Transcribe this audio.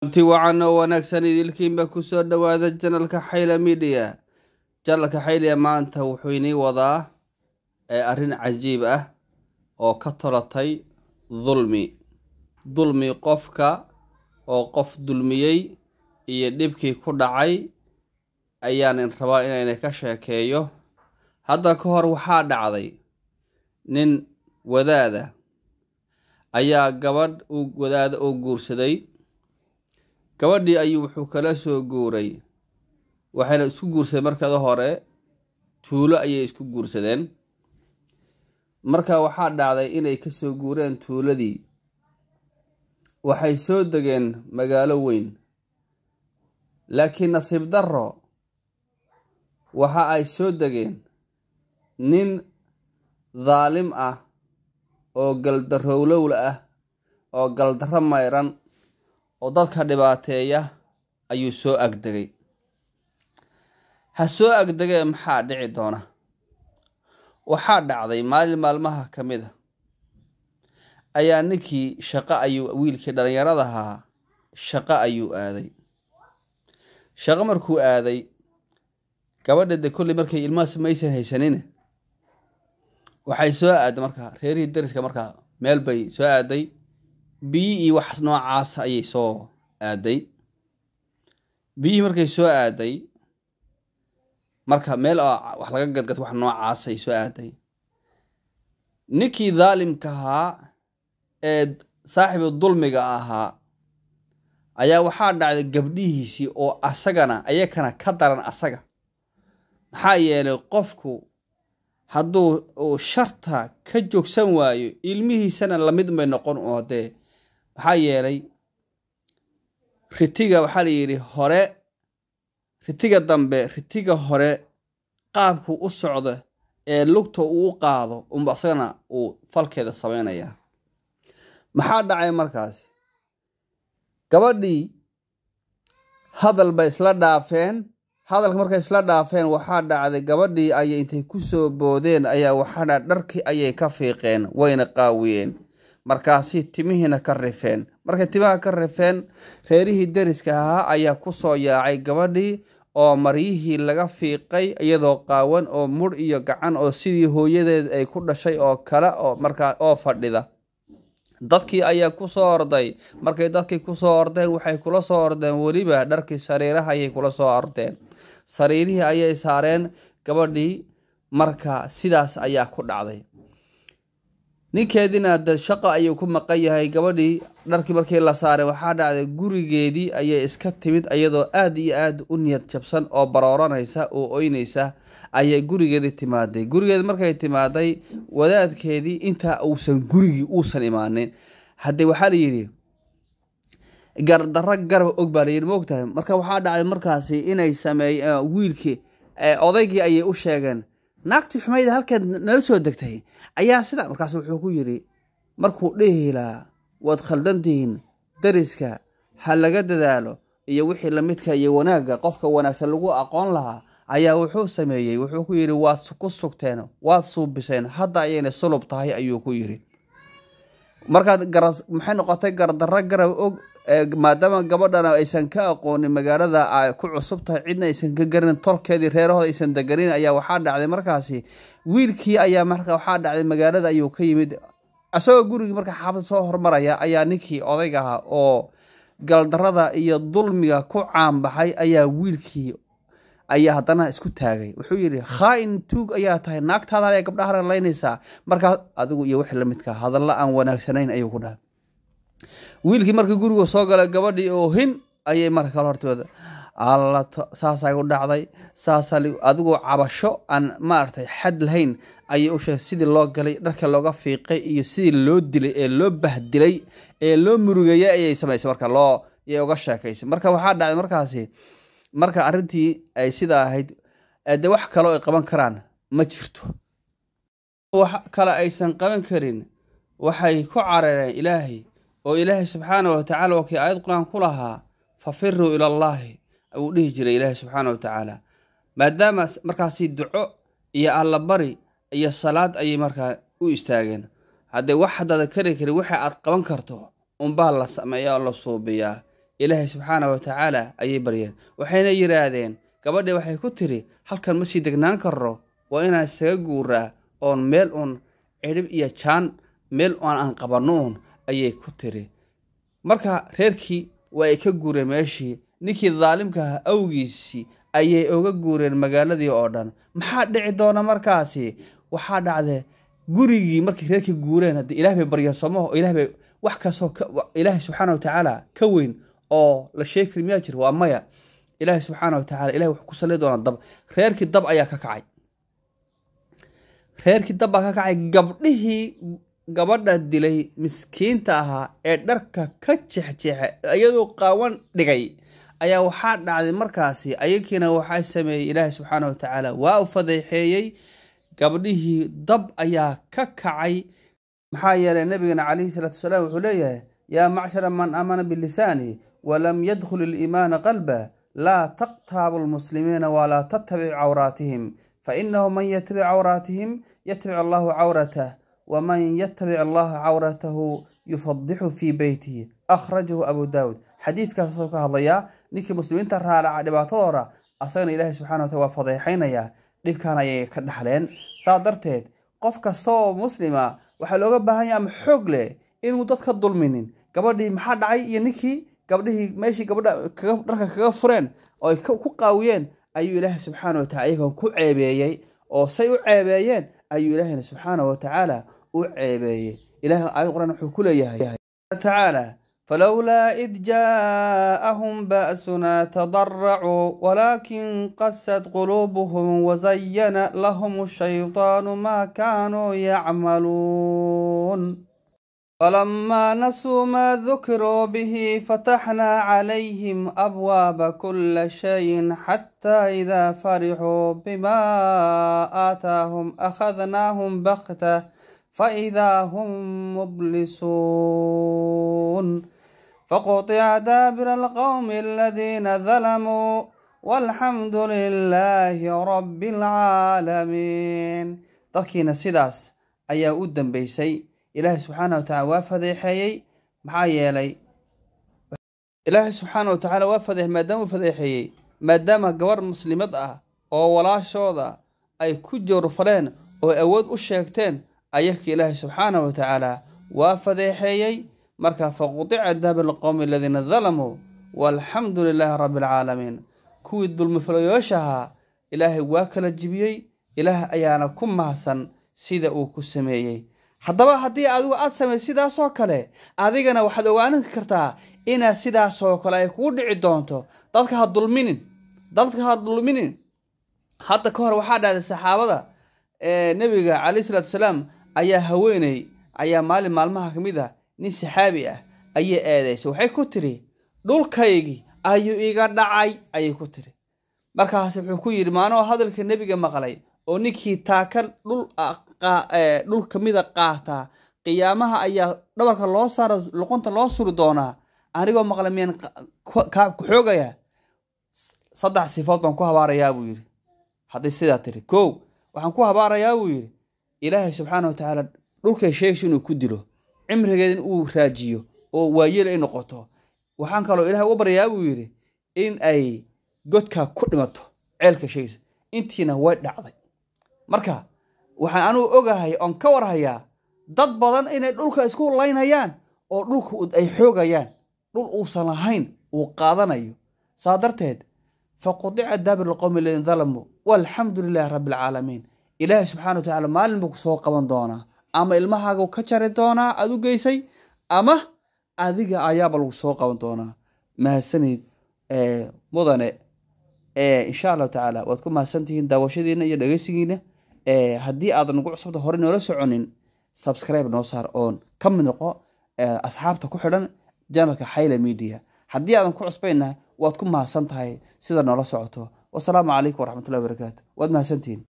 kulanti wacan oo wanaagsan idilkiinba kusoo dhowaada janalka xayla midiya janalka xayliya maanta wuxuu inii wadaa arrin cajiib ah oo ka tolatay dulmi dulmi qofka oo qof dulmiyey iyo dhibkii ku dhacay ayaanin rabaa inayna ka sheekeeyo hadda ka hor waxaa dhacday nin wadaada ayaa gabadh uu wadaada oo guursaday gabadhii ayuu wuxuu kala soo guuray waxayna isku guursadeen markada hore tuulo ayay isku guursadeen marka waxaa dhacday inay ka soo guureen tuuladii waxay soo degeen magaalo weyn laakiin nasiib darro waxa ay soo degeen nin daalim ah oo galdarowlowla ah oo galdarro mayran oo dadka dhibaateeya ayuu soo agdegay ha soo agdegee maxaa dhici doona waxaa dhacday maalin maalmaha ka mid a ayaa ninkii shaqo ayuu wiilkii dhallinyaradahaa shaqo ayuu aaday shaqo markuu aaday gabadha de kolley markay ilmahaas maysan haysanin waxay soo aaday markaa reerihii dariska markaa meel bay soo aaday biyi iyo wax noocaas ayay soo aaday biyihii markay soo aaday marka meel wax laga gadgad wax noocaas ay soo aaday ninkii daalimka ahaa ee saaxibu dulmiga ahaa ayaa waxaa dhacday gabdhihiisii oo asagana ayakana ka daran asaga maxaa yeelay qofku hadduu uu sharta ka joogsan waayo ilmihiisana lamid may noqon oo dee maxaa yeelay ritiga waxaa la yidhi hore ritiga dambe ritiga hore qaabku u socdo ee lugta uu u qaado unba asagana uu falkeeda samaynayaa maxaa dhacay markaasi gabadhii hadal bay isla dhaafeen hadalka markay isla dhaafeen waxaa dhacday gabadhii ayay intay ku soo boodeen ayaa waxaadha dharkii ayay ka fiiqeen wayna qaawiyeen markaasi timihiina ka rifeen markay timaha ka rifeen reerihii dariska ahaa ayaa ku soo yaacay gabadhii oo maryihii laga fiiqay iyadoo qaawan oo mudh iyo gacan oo sidii hooyadeed ay ku dhashay oo kale oo markaa oo fadhida dadkii ayaa ku soo orday markay dadkii ku soo ordeen waxay kula soo ordeen weliba dharkii sariiraha ayay kula soo ordeen sariirihii ayay saareen gabadhii marka sidaas ayaa ku dhacday ninkeediina de shaqo ayuu ku maqan yahay gabadhii dharkii markii la saaray waxaa dhacday gurigeedii ayay iska timid iyadoo aada iyo aada u niyad jabsan oo barooranaysa oo oynaysa ayay gurigeedii timaaday gurigeedi markay timaaday wadaadkeedii intaa uusan gurigii uusan imaanin haddee waxaa la yidhi gardarro garab og baa layidhi maogtahay marka waxaa dhacday markaasi inay sameey wiilkii odaygii ayay u sheegeen naagtii xumayda halkeed nala soo degtay ayaa sida markaas wuxuu ku yidhi markuu dhihi lahaa waad khaldantihiin dariska ha laga dadaalo iyo wixii lamidka iyo wanaagga qofka wanaagsan lagu aqoon lahaa ayaa wuxuu sameeyey wuxuu ku yidhi waad ku sugteen waad suubiseen hadda ayayna sulub tahay ayuu ku yidhi markaad garas maxay noqotay gardarro garab og maadaama gabadhana aysan ka aqoonin magaalada ay ku cusub tahay cidna aysan ka garin tolkeedii reerahooda aysan deganin ayaa waxaa dhacday markaasi wiilkii ayaa marka waxaa dhacday magaalada ayuu ka yimid isagoo gurigii marka xaafad soo hormaraya ayaa ninkii odayga ahaa oo galdarrada iyo dulmiga ku caanbaxay ayaa wiilkii ayaa haddana isku taagay wuxuu yidhi khaa-in tuug ayaa tahay naagtaada ayaa gabdhaha laynaysaa markaas adigu iyo wixii lamidka hadalla aan wanaagsanayn ayuu ku dhahay wiilkii markii gurigu soo galay gabadhii oo hin ayay marka kale hortooda alla saasay u dhacday saasa adigoo cabasho aan maaragtay xad lahayn ayay u sheegay sidii loo galay dharka looga fiiqay iyo sidii loo dilay ee loo bahdilay ee loo murugeeyay ayay samaysay marka loo yay uga sheekaysay marka waxaa dhacday markaasi marka arrintii ay sidaa ahayd de wax kaloo ay qaban karaan ma jirto wax kale aysan qaban karin waxay ku carareen ilaahay oo ilaahay subxaana wa tacala waa kii aayad qur-aan ku lahaa fafiruu ila allaahi uu dhihi jiray ilaahay subxaana wa tacaala maadaama markaasi duco iyo allabari iyo salaad ayay markaa u istaageen haddee wax haddaada kari karin waxa aad qaban karto unbaa la sameeyaa oo la suubiyaa ilaahay subxaana wa tacaala ayay baryeen waxayna yidhaahdeen gabadhii waxay ku tiri halkan ma sii degnaan karro waa inaan isaga guuraa oon meel uun cidhib iyo jaan meel aan aan qabanno uun ayay ku tiri marka reerkii waa ay ka guureen meeshii ninkii daalimka ahaa awgiisii ayay oga guureen magaaladii oo dhan maxaa dhici doona markaasi waxaa dhacde gurigii markay reerkii guureen haddii ilaah bay barya somaho ilaah bay wax kastoo ilaahay subxaana wa tacaala ka weyn oo la sheegi kari miyaa jira waa maya ilaahay subxaana wa tacala ilahay wuxuu ku salli doonaa dab reerkii dab ayaa ka kacay reerkii dab baa ka kacay gabdhihii gabadha dilay miskiinta ahaa ee dharka ka jexjeexay iyadoo qaawan dhigay ayaa waxaa dhacday markaasi ayagiina waxaa sameeyey ilaahay subxaana wa tacaala waa u fadeexeeyey gabdhihii dab ayaa ka kacay maxaa yeelay nabigana calayhi salaatu wasalaam wuxuu leeyahay yaa macshara man aamana bilisaani walam yadkhul iliimaana qalba laa taqtaabu lmuslimiina walaa tattabic cawraatihim fainahu man yatabic cawraatihim yatabic allahu cawratah waman yatabic allaha cawratahu yufadixu fii beytihi akhrajahu abu daawud xadiidkaasoo ka hadlayaa ninkii muslimiinta raaraca dhibaatadooda asagana ilaahay subxana wataala waa fadeexaynayaa dhibkan ayay ka dhaxleen saa darteed qof kasta oo muslima waxaa looga baahan yahay ama xoog leh inuu dadka dulminin gabadhii maxaa dhacay iyo ninkii gabdhihii meeshii gabadha dharka kaga fureen oo ay ku qaawiyeen ayuu ilaahay subxaana watacala iyagoon ku ceebeeyey oo say u ceebeeyeen ayuu ilaahayna subxaana wa tacaala u ceebeeyey ilahay aayad quraan wuxuu ku leeyahay tacaala falowlaa id jaa'ahum ba'suna tadaracuu walaakin qasad quluubuhum wazayana lahum shayطaanu maa kaanuu yacmaluun falamaa nasuu maa dukiruu bihi fataxnaa calayhim abwaaba kula shayin xataa idaa farixuu bimaa aataahum akhadnaahum baktah faidaa hum mublisuun faqطica daabira alqowmi aladiina dalamuu walxamdu lilaahi rabbi alcaalamiin dadkiina sidaas ayaa u dambeysay ilaahay subxaana wa tacala waa fadeexeeyey maxaa yeelay ilaahay subxaana wa tacaala waa fadeex maadaama u fadeexeeyey maadaama gabarh muslimad ah oo walaashooda ay ku joorfaleen oo awood u sheegteen ayaka ilaahay subxaana wa tacaala waa fadeexeeyey marka faqudica daabir alqowmi aladiina dalamuu walxamdu lilaahi rabbi alcaalamiin kuwii dulmifalayooshahaa ilaahay waa kala jibiyey ilaah ayaana ku mahadsan sida uu ku sameeyey haddaba haddii adigu aad samay sidaasoo kale adigana waxaad ogaanin kartaa inaad sidaasoo kale ay kugu dhici doonto dadka ha dulminin dadka ha dulminin hadda ka hor waxaa dhahday saxaabada nebiga calayhi salaatu wasalaam ayaa haweeney ayaa maalin maalmaha ka mid a nin saxaabi ah ayay eedeysay waxay ku tiri dhulkaygii ayuu iga dhacay ayay ku tiri markaas wuxuu ku yidhi maanoo hadalka nebiga maqlay oo ninkii taaka dhul dhul kamida qaataa qiyaamaha ayaa dhabarka loo saara luqunta loo suri doonaa anigoo maqla miyaan ku xoogaya saddex sifood baan ku habaarayaa buu yidhi hadday sidaa tiri kow waxaan ku habaarayaa buu yidhi ilaahay subxaana wa tacaala dhulkay sheegayso inuu ku dilo cimrigeeda in uu raajiyo oo waayeel ay noqoto waxaan kaloo ilahay uga baryayaa buu yidhi in ay godkaa ku dhimato ceelka sheegaysa intiina way dhacday marka waxaan anugu ogahay oon ka warhayaa dad badan inay dhulka isku laynayaan oo dhulka ay xoogayaan dhul uusan lahayn uu qaadanayo saa darteed faqudica daabir alqowmi aladiina dalamuu walxamdu lilaahi rabbi alcaalamiin ilaahay subxana wa tacala maalin buu kusoo qaban doonaa ama ilmahaagu ka jari doonaa aad u geysay ama adiga ayaaba lagu soo qaban doonaa mahadsanid mudane insha allahu tacaala waad ku mahadsantihiin daawashadiina iyo dhegeysigiina haddii aadan nagu cusubta hore noola soconin subscribe noo saar oon ka mid noqo asxaabta ku xidhan janalka xayla media haddii aadan ku cusbayna waad ku mahadsan tahay sida noola socoto wasalaamu calaykum waraxmatullahi wabarakaatu waad mahadsantihiin